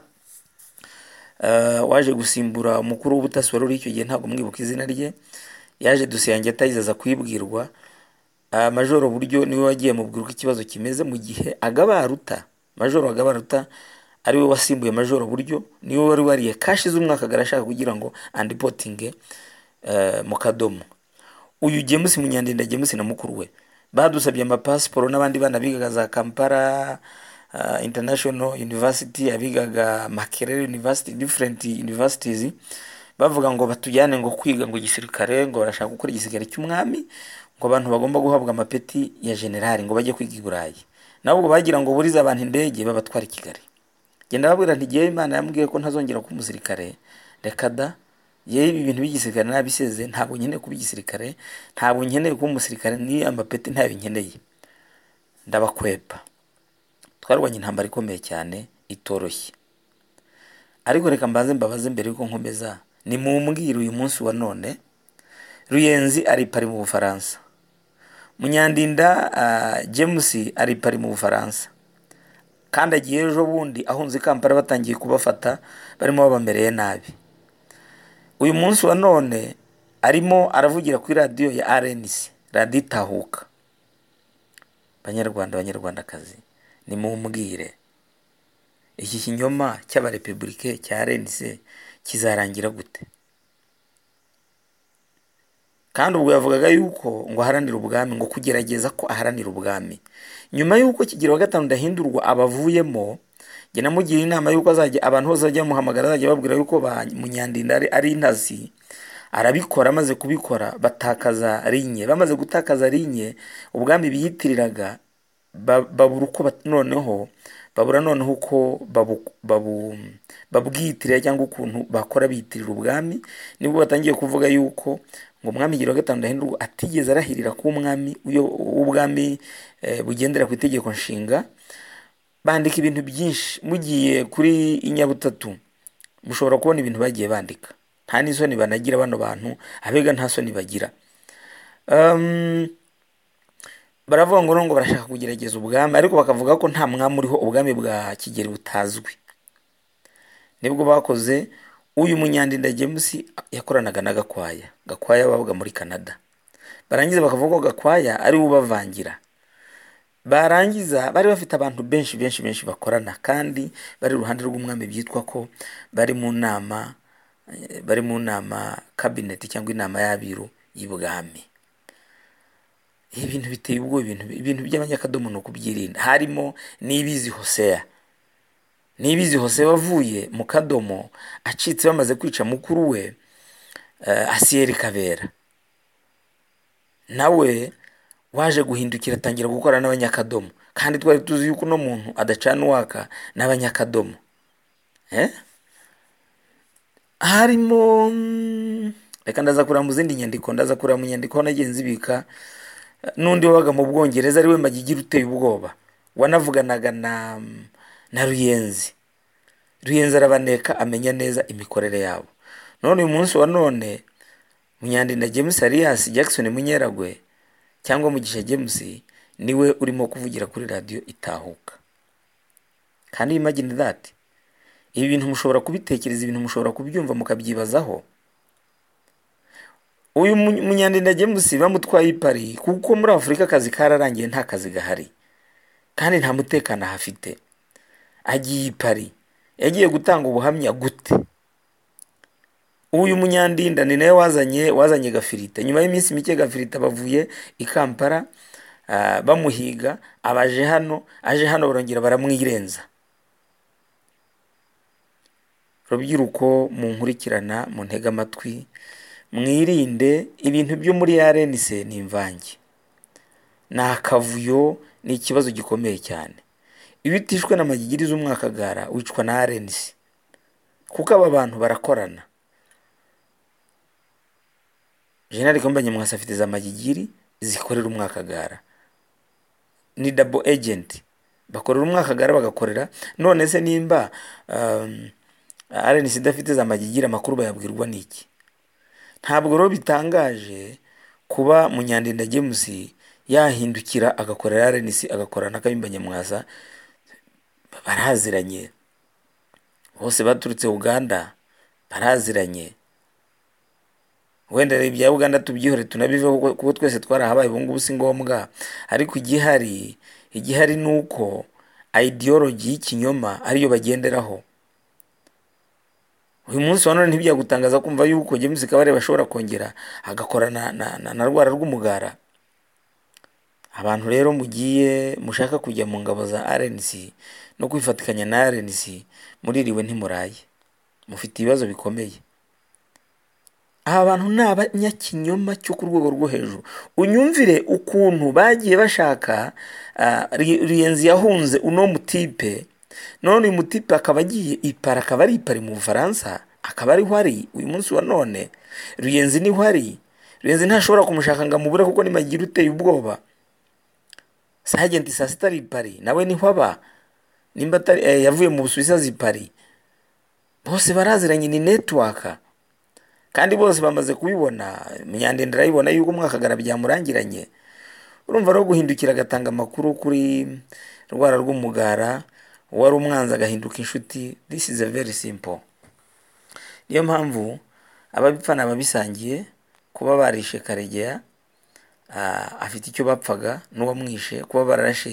eh, waje gusimbura umukuru w'ubutasi wari uri icyo gihe ntabwo mwibuka izina rye yaje dusiyange atayizaza kuyibwirwa Ah, majoro buryo niwe wagiye mubwira uko ikibazo kimeze mu gihe agabaruta majoro agabaruta ari we wasimbuye majoro buryo niwe wari wariye kashi z'umwaka garashaka kugira ngo andipotinge eh, mu kadomo uyu james munyandinda james na mukuru we badusabye amapasiporo n'abandi bana bigaga za kampala ah, international university abigaga makerere university different universities bavuga ngo batujyane ngo kwiga ngo gisirikare ngo barashaka gukora igisirikare cy'umwami ngo abantu bagomba guhabwa amapeti ya generali ngo bajye kwiga i burayi nabwo bagira ngo burize abantu indege babatwara i kigali genda babwira nti ngewe imana yambwiye ko ntazongera kuba umusirikare reka da yewe ibi bintu by'igisirikare nabisize ntabwo nkeneye kuba igisirikare ntabwo nkeneye kuba umusirikare ni amapeti ntayo nkeneye ndabakwepa twarwanya intambara ikomeye cyane itoroshye ariko reka mbanze mbabaze mbere yuko nkomeza ni mu mbwira uyu munsi wa none ruyenzi ari pari mu bufaransa munyandinda james ari pari mu bufaransa kandi agiye ejo bundi ahunze i kampala batangiye kubafata barimo babamereye nabi uyu munsi wa none arimo aravugira kuri radiyo ya rnc radiyo itahuka banyarwanda banyarwandakazi nimumbwire iki kinyoma cy'abarepubulike cya rnc kizarangira gute kandi ubwo yavugaga yuko ngo aharanira ubwami ngo kugerageza ko aharanira ubwami nyuma y'uko kigero wa gatanu ndahindurwa abavuyemo njye namugira inama y'uko azajya abantu bose bajya bamuhamagara azajya babwira yuko ba munyandinda ari intasi arabikora amaze kubikora batakaza rinye bamaze gutakaza rinye ubwami biyitiriraga babura uko noneho babura noneho uko babwiyitirira cyangwa ukuntu bakora biyitirira ubwami nibwo batangiye kuvuga yuko ngo umwami wa gatanu ndahindurwa atigeze arahirira ko umwami w'ubwami bugendera ku itegeko nshinga bandika ibintu byinshi mugiye kuri inyabutatu mushobora kubona ibintu bagiye bandika nta n'isoni banagira bano bantu abega nta soni bagira baravuga ngo ngo barashaka kugerageza ubwami ariko bakavuga ko nta mwami uriho ubwami bwa kigeli butazwi nibwo bakoze uyu munyandinda james yakoranaga na gakwaya gakwaya babaga muri canada barangiza bakavuga ko gakwaya ari we ubavangira barangiza bari bafite abantu benshi benshi benshi bakorana kandi bari iruhande rw'umwami byitwa ko bari mu nama bari mu nama kabineti cyangwa inama y'abiru y'ubwami ibintu biteye ubwoba ibintu ibintu by'abanyakadomo ni ukubyirinda harimo n'ibizi hoseya n'ibizi hoseya wavuye mu kadomo acitse bamaze kwica mukuru we asiyeri kabera nawe waje guhindukira atangira gukora n'abanyakadomo kandi twari tuzi yuko uno muntu adacana uwaka n'abanyakadomo harimo reka ndaza kureba mu zindi nyandiko ndaza kureba mu nyandiko nagiye nzibika n'undi wabaga mu bwongereza ari we magigira uteye ubwoba wanavuganaga na na ruyenzi ruyenzi arabaneka amenya neza imikorere yabo none uyu munsi wa none munyandinda james arias jackson munyeragwe cyangwa mugisha james niwe urimo kuvugira kuri radiyo itahuka kandi imagine that ibi bintu mushobora kubitekereza ibintu mushobora kubyumva mukabyibazaho uyu munyandinda james bamutwaye ipari kuko muri afurika akazi kararangiye nta kazi gahari kandi nta mutekano ahafite agiye ipari yagiye gutanga ubuhamya gute uyu munyandinda ni nawe wazanye wazanye gafirita nyuma y'iminsi mike gafirita bavuye i kampala bamuhiga abaje hano aje hano barongera baramwirenza rubyiruko mu nkurikirana mu ntege amatwi mwirinde ibintu byo muri yarenise ni imvange ni akavuyo ni ikibazo gikomeye cyane iyo utishwe na magigiriza umwakagara wicwa na arenise kuko aba bantu barakorana jenali komba nyamwasa afite za magigiri zikorera umwakagara ni dabo ejenti bakorera umwakagara bagakorera none se nimba arenisi idafite za magigiri amakuru bayabwirwa n'iki ntabwo rero bitangaje kuba munyandinda james yahindukira agakorera arenisi agakora na kayumba nyamwasa baraziranye bose baturutse uganda baraziranye wenda ibya uganda tubyihore tunabiveho kuko twese twarahabaye ubungubu si ngombwa ariko igihari igihari ni uko ideology y'ikinyoma ariyo bagenderaho uyu munsi wa none ntibyagutangaza kumva yuko james kabarebe ashobora kongera agakorana na rwara rw'umugara abantu rero mugiye mushaka kujya mu ngabo za rnc no kwifatikanya na rnc muririwe ntimuraye mufite ibibazo bikomeye aba bantu ni abanyakinyoma cyo ku rwego rwo hejuru unyumvire ukuntu bagiye bashaka ah, Ri- riyenzi yahunze uno mutipe none uyu mutipe akaba agiye ipara akaba ari ipari mu bufaransa akaba ariho ari uyu munsi wa none riyenzi niho ari riyenzi ntashobora kumushaka ngo amubure kuko ni magiro uteye ubwoba sajenti saa sita ari i pari nawe niho aba nimba atari eh, yavuye mu busuwisi azi i pari bose baraziranye ni netiwaka kandi bose bamaze kubibona munyandende arayibona yuko mwakagara byamurangiranye urumva rero guhindukira agatanga amakuru kuri rwara rw'umugara uwari umwanzi agahinduka inshuti this is a very simple niyo mpamvu ababipfa ni ababisangiye kuba barishe karegeya ah, afite icyo bapfaga n'uwamwishe kuba bararashe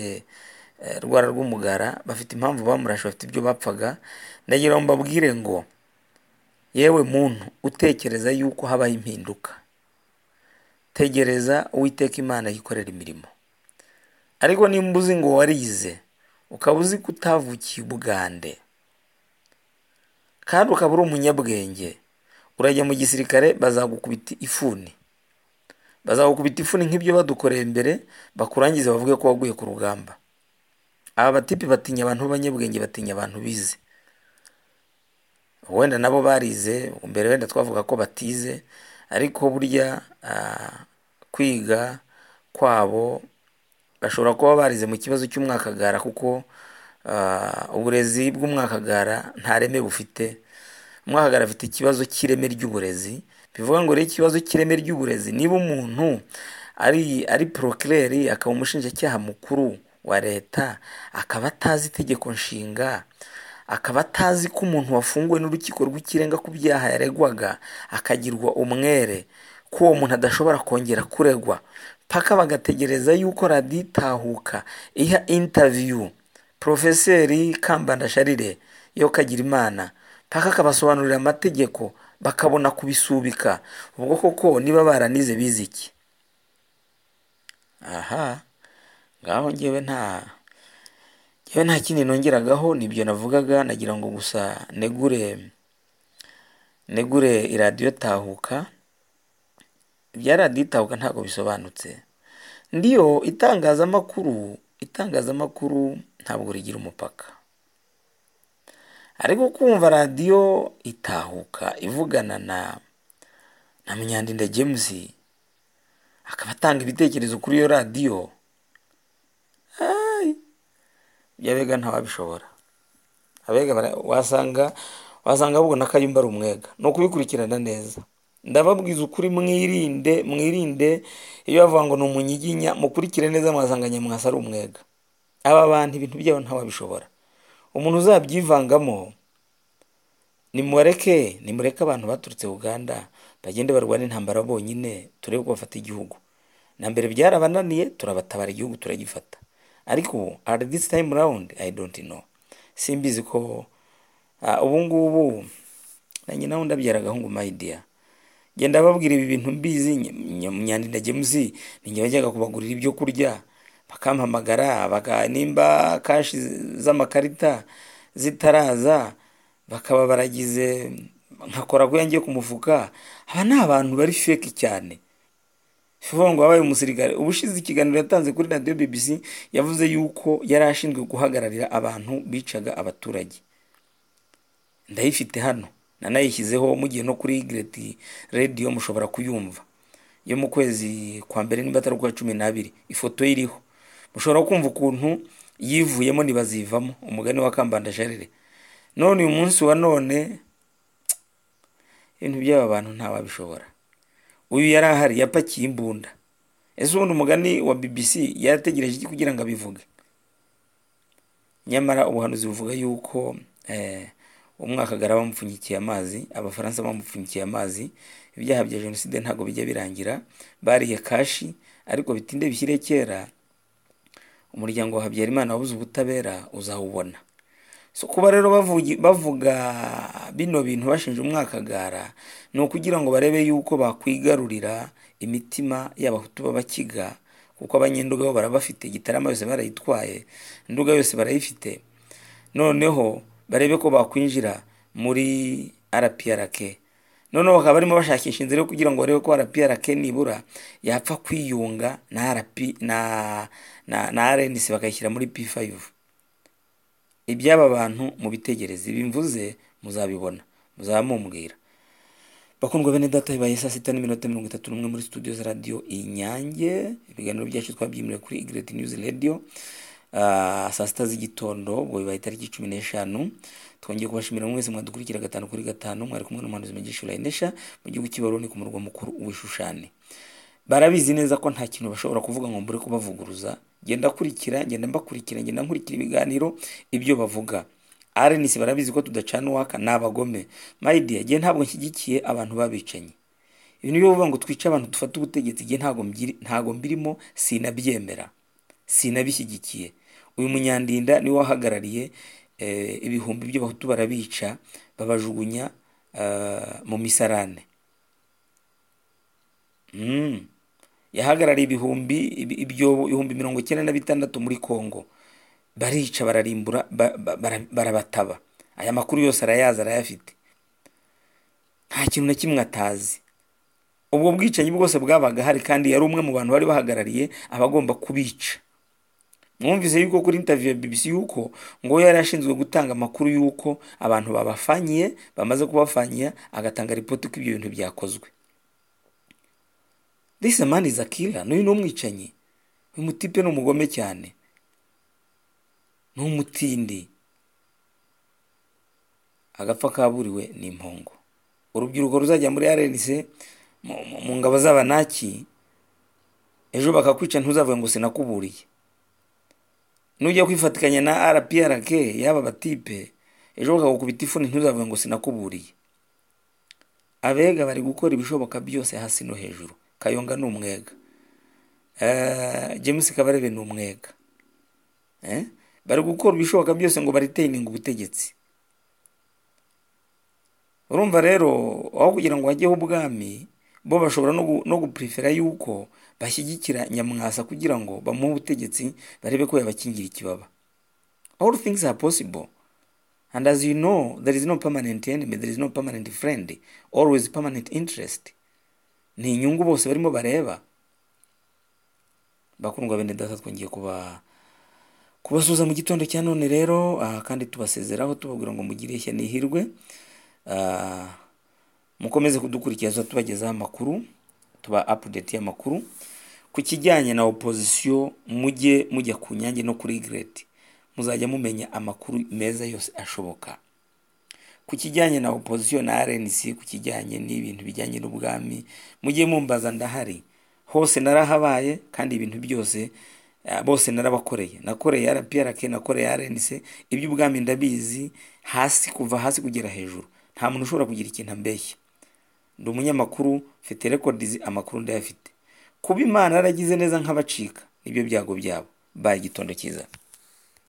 eh, rwara rw'umugara bafite impamvu bamurashe bafite ibyo bapfaga ndagira ngo mbabwire ngo yewe muntu utekereza yuko habaho impinduka tegereza uwiteka imana yikorera imirimo ariko nimba uzi ngo warize ukaba uzi ko utavukiye ubugande kandi ukaba uri umunyabwenge urajya mu gisirikare bazagukubita ifuni bazagukubita ifuni nk'ibyo badukoreye mbere bakurangize bavuge ko waguye ku rugamba aba batipi batinya abantu b'abanyabwenge batinya abantu bize wenda nabo barize mbere wenda twavuga ko batize ariko burya ah, kwiga kwabo bashobora kuba barize mu kibazo cy'umwakagara kuko ah, uburezi bw'umwakagara nta reme bufite umwakagara afite ikibazo cy'ireme ry'uburezi bivuga ngo rero ikibazo cy'ireme ry'uburezi niba umuntu ari ari porokireri akaba umushinjacyaha mukuru wa leta akaba atazi itegeko nshinga akaba atazi ko umuntu wafunguwe n'urukiko rw'ikirenga ku byaha yaregwaga akagirwa umwere ko uwo muntu adashobora kongera kuregwa paka bagategereza yuko radiyo itahuka iha intaviyu porofeseri kambanda sharire yo kagira imana paka akabasobanurira amategeko bakabona kubisubika ubwo koko niba baranize bize iki aha ngaho ngewe nta yewe nta kindi nongeragaho nibyo navugaga nagira ngo gusa negure negure iradiyo tahuka ibya radiyo itahuka ntabwo bisobanutse ndiyo itangazamakuru itangazamakuru ntabwo rigira umupaka ariko kumva radiyo itahuka ivugana na na munyandinda james akaba atanga ibitekerezo kuri iyo radiyo Ai! yabega ntawabishobora abega bara- wasanga wasanga babona ko ayumba ari umwega ni ukubikurikirana neza ndababwiza ukuri mwirinde mwirinde iyo bavuga ngo ni umunyiginya mukurikire neza mwasanga nyamwasa ari umwega aba bantu ibintu byabo ntawabishobora umuntu uzabyivangamo nimureke nimureke abantu baturutse uganda bagende barwana intambara bonyine turebe ko bafata igihugu na mbere byarabananiye turabatabara igihugu turagifata ariko ubu at this time round i don't know simbizi ko ah, ubu ngubu nanjye nawe ndabyara agahungu my dear genda babwira ibi bintu mbizi nyandi na james ninjye wajyaga kubagurira ibyo kurya bakampamagara baka, nimba kashi z- z'amakarita zitaraza bakaba baragize nkakora ko yangiye ku mufuka aba ni abantu bari feke cyane vuga ngo wabaye umusirikare ubushize ikiganiro yatanze kuri radiyo bbc yavuze yuko yari ashinzwe guhagararira abantu bicaga abaturage ndayifite hano nanayishyizeho mugiye no kuri gireti radiyo mushobora kuyumva yo mu kwezi kwa mbere niba atari ukwa cumi n'abiri ifoto ye iriho mushobora kumva ukuntu yivuyemo ntibazivamo umugani wa kambanda jarire none uyu munsi wa none ibintu by'aba bantu ntawabishobora uyu yari ahari yapakiye imbunda ese ubundi umugani wa bbc yarategereje iki kugira ngo abivuge nyamara ubuhanuzi buvuga yuko eh, umwakagara bamupfunyikiye amazi abafaransa bamupfunyikiye amazi ibyaha bya jenoside ntabwo bijya birangira bariye kashi ariko bitinde bishyire kera umuryango wa habyarimana wabuze ubutabera uzawubona so kuba rero bavugi- bavuga bino bintu bashinja umwakagara ni ukugira ngo barebe yuko bakwigarurira imitima y'abahutu b'abakiga kuko abanyenduga bo barabafite gitarama yose barayitwaye nduga yose barayifite noneho barebe ko bakwinjira muri rprk noneho bakaba barimo bashakisha inzira yo kugira ngo barebe ko rprk nibura yapfa kwiyunga na rp na na na rnc bakayishyira muri p5 iby'aba bantu mu bitegereze ibi mvuze muzabibona muzaba mumbwira bakundwa bene data bibaye saa sita n'iminota mirongo itatu n'umwe muri studio za radiyo inyange ibiganiro byacu twabyimuriye kuri igret news radio Ah, saa sita z'igitondo ubwo bibaye itariki cumi n'eshanu twongeye kubashimira mwese mwadukurikira gatanu kuri gatanu mwari kumwe n'umuhanuzi mugisha urayinesha mu gihugu cy'ibaroni ku murwa mukuru w'ishushane barabizi neza ko nta kintu bashobora kuvuga ngo mbure kubavuguruza genda kurikira genda mbakurikira genda nkurikira ibiganiro ibyo bavuga RNC barabizi ko tudacana uwaka ni abagome my dear jye ntabwo nshyigikiye abantu babicanyi ibintu byo kuvuga ngo twice abantu dufate ubutegetsi jye ntabwo mbiri- ntabwo mbirimo sinabyemera sinabishyigikiye uyu munyandinda niwe wahagarariye eh, ibihumbi by'abahutu barabica babajugunya eh, mu misarane Mm. yahagarariye ibihumbi ibi- ibyo ibihumbi mirongo icyenda na bitandatu muri kongo barica bararimbura ba- ba- bara- barabataba aya makuru yose arayazi arayafite nta kintu na kimwe atazi ubwo bwicanyi bwose bwabaga hari kandi yari umwe mu bantu bari bahagarariye abagomba kubica mwumvise yuko kuri interview ya BBC yuko ngo yari ashinzwe gutanga amakuru yuko abantu babafanyiye bamaze kubafanyia agatanga ripoti ko ibyo bintu byakozwe this man is a killer n'uyu ni umwicanyi uyu mutipe ni umugome cyane ni umutindi agapfa kaburiwe ni impongo urubyiruko ruzajya muri rnc mu- mu- mu ngabo z'abanaki ejo bakakwica ntuzavuge ngo sinakuburiye nujya kwifatikanya na rprk y'aba batipe ejo bakagukubita ifuni ntuzavuge ngo sinakuburiye abega bari gukora ibishoboka byose hasi no hejuru kayonga ni umwega Eh, james kabarebe ni umwega Eh? bari gukora ibishoboka byose ngo bariteyininga ubutegetsi urumva rero aho kugira ngo hajyeho ubwami bo bashobora no gu- no gupurifera yuko bashyigikira nyamwasa kugira ngo bamuhe ubutegetsi barebe ko yabakingira ikibaba all things are possible and as you know there is no permanent enemy there is no permanent friend always permanent interest ni inyungu bose barimo bareba bakundwa bene data twongeye kuba kubasuhuza mu gitondo cya none rero ah, kandi tubasezeraho tubabwira ngo mugire ishya n'ihirwe Ah, mukomeze kudukurikiza tubagezaho amakuru tuba apudeti y'amakuru ku kijyanye na opozisiyo mujye mujya ku nyange no kuri gireti muzajya mumenya amakuru meza yose ashoboka ku kijyanye na opozisiyo na RNC ku kijyanye n'ibintu bijyanye n'ubwami mujye mumbaza ndahari hose narahabaye kandi ibintu byose eh, bose narabakoreye nakoreye RPRK nakoreye RNC iby'ubwami ndabizi hasi kuva hasi kugera hejuru nta muntu ushobora kugira ikintu ambeshya ndi umunyamakuru mfite records amakuru ndayafite kuba imana yaragize neza nk'abacika nibyo byago byabo baye igitondo cyiza